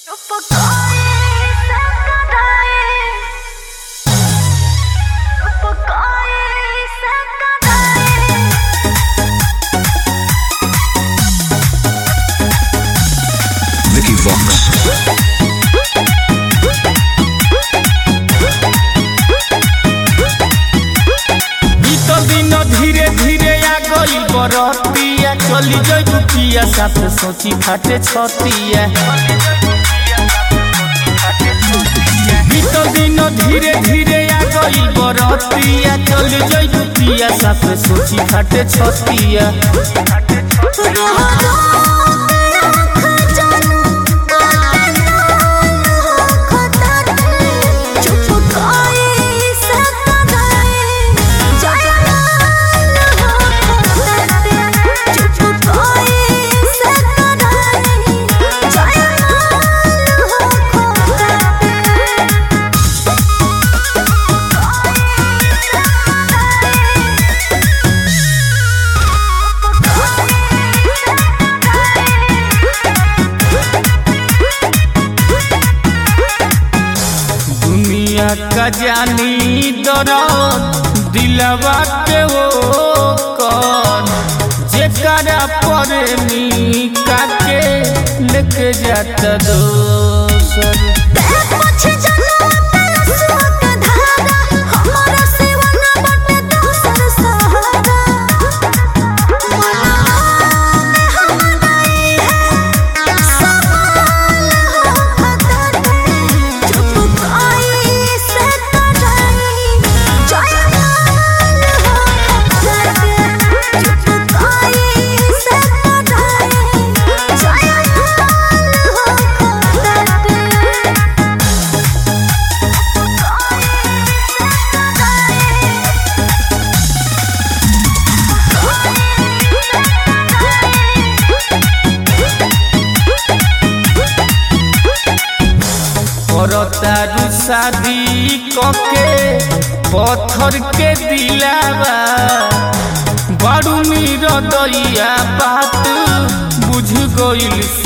Vicky Vox. बीतल दिन धीरे धीरे आ गई बरतिया चली जई दुखिया साथ सोची फाटे छतिया बीतल दिन धीरे धीरे आ गई बरतिया चली जई दुखिया साथ सोची फाटे छतिया दुनिया का जानी दरद दिलवा के वो कौन जेकरा पर निका के लेके जाता दोसर करतारू शादी कके पत्थर के दिलावा बारू मीर दैया बात बुझ गइल